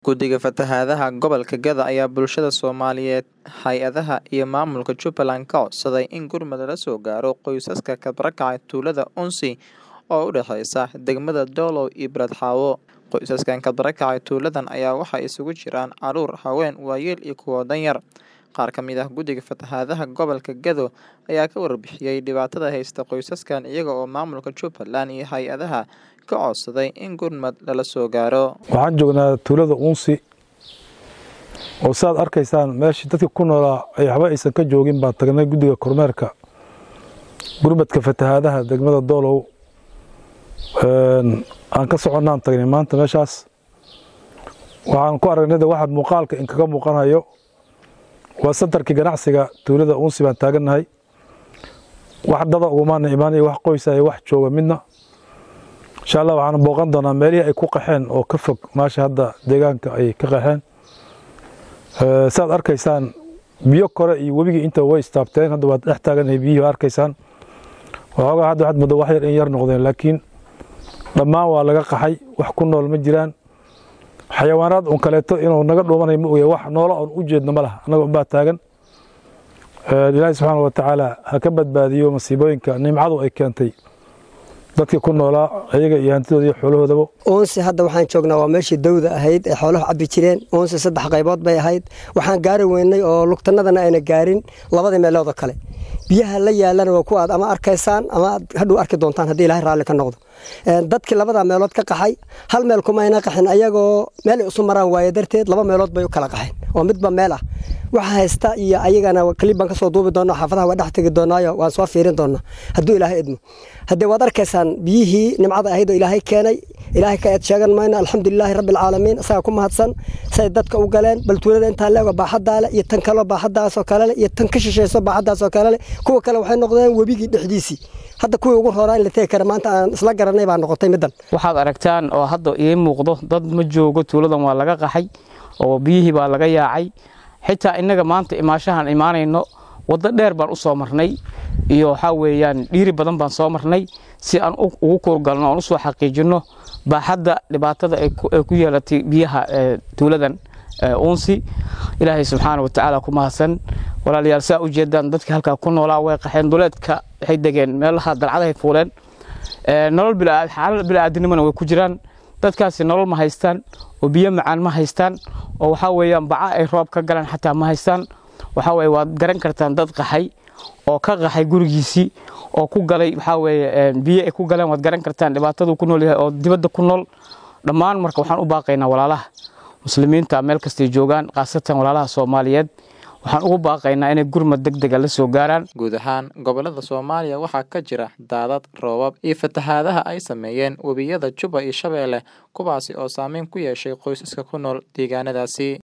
Guddiga Fatahaadaha Gobolka Gada ayaa bulshada Soomaaliyeed, hay'adaha iyo maamulka Jubbaland ka codsaday in gurmad lala soo gaaro qoysaska ka barakacay tuulada Unsi oo u dhaxaysa degmada Doolow iyo Beledxaawo. Qoysaskan ka barakacay tuuladan ayaa waxaa isugu jiraan carruur, haween, waayeel iyo kuwo danyar. Qaar ka mid ah Guddiga Fatahaadaha Gobolka Gado ayaa ka warbixiyay dhibaatada haysta qoysaskan iyaga oo maamulka Jubbaland iyo hay'adaha ka codsaday in gurmad lala soo gaaro. waxaan joognaa tuulada uunsi oo saad arkaysaan meeshii dadka ku noolaa ay waxba aysan ka joogin baan tagnay guddiga kormeerka gurmadka fatahaadaha degmada doolow Een, aan ka soconnaan tagnay maanta meeshaas waxaan ku aragnay de waxaad muuqaalka inkaga muuqanayo waa santarkii ganacsiga tuulada uunsi baan taagannahay wax dada ugumaana imaanayo wax qoysa iyo wax jooga midna insha allah waxaan booqan doonaa meelihii ay ku qaxeen oo ka fog maasha hadda deegaanka ay ka qaxeen Ee, saad arkaysaan biyo kore iyo webigii inta way istaabteen hadda waad dhex taaganahay biyihii waa arkaysaan waxoogaa hadda waxaad muddo wax yar in yar noqdeen laakiin dhammaan waa laga qaxay wax ku nool ma jiraan xayawaanaad un kaleeto inuu naga dhuumanayo ma ogya wax noola oon u jeedno ma laha annaga unbaa taagan Ee, ilaahi subxaana wa tacaala ha ka badbaadiyo masiibooyinka nimcadu ay keentay dadkii ku noolaa ayaga iyo hantidooda iyo xoolahoodaba uunsi hadda waxaan joognaa waa meeshii dawda ahayd ee xooluhu cabbi jireen uunsi saddex qaybood bay ahayd waxaan gaari weynay oo lugtanadana ayna gaarin labadii meelood oo kale biyaha la yaalana waa kuwa aad ama arkaysaan ama aad hadhow arki doontaan haddii ilaahay raalli ka noqdo Een, dadkii labada meelood ka qaxay hal meel kuma ayna qaxin ayagoo meel ay isu maraan waaye darteed laba meelood bay u kala qaxeen oo midba meel ah waxa haysta iyo ayagana klib baan kasoo duubi doonaa xaafadaha waa dhex tegi doonaayo waan soo fiirin doonaa hadduu ilaahay idmo haddee waad arkaysaan biyihii nimcada ahayd oo ilaahay keenay ilaahay ka eed sheegan mayno alxamdulilaahi rabbi alcaalamiin isagaa ku mahadsan say dadka u galeen bal tuulada intaa leego baaxaddaa leh iyo tan kaloo baaxaddaasoo kale leh iyo tan ka shishayso baaxaddaasoo kale leh kuwa kale waxay noqdeen webigii dhexdiisii hadda kuwii ugu roraa in la tegi kara maanta aan isla garanay baa noqotay middan waxaad aragtaan oo hadda ii muuqdo dad ma joogo tuuladan waa laga qaxay oo biyihii baa laga yaacay xitaa innaga maanta imaashahan imaanayno waddo dheer baan u soo marnay iyo waxaa weeyaan dhiiri badan baan soo marnay si aan u- ugu kuurgalno oon usoo xaqiijinno baaxadda dhibaatada ay ku- ay ku yeelatay biyaha ee, tuuladan ee, uunsi ilaahay subxaana watacaala ku mahadsan walaalayaal saa u jeedaan dadkii halkaa ku noolaa way qaxeen duleedka waxay degeen meelaha dalcadahay fuuleen Ee, nolol bila- xaalad bilaadanimona way ku jiraan dadkaasi nolol ma haystaan oo biyo macaan ma haystaan oo waxaa weeyaan baca ay roob ka galaan xataa ma haystaan waxaa weeye waad garan kartaan dad qaxay oo ka qaxay gurigiisii oo ku galay waxaa weeye ee, biyo ay ku galeen waad garan kartaan dhibaatadu ku nool yahay oo dibadda ku nool dhammaan marka waxaan u baaqaynaa walaalaha muslimiinta meel kastay joogaan khaasatan walaalaha soomaaliyeed waxaan ugu baaqaynaa inay gurmad deg dega la soo gaaraan Guud ahaan gobolada Soomaaliya waxaa ka jira daadad, roobab iyo fatahaadaha ay sameeyeen webiyada Juba iyo Shabeelle kuwaasi oo saameyn ku yeeshay qoysaska ku nool deegaanadaasi.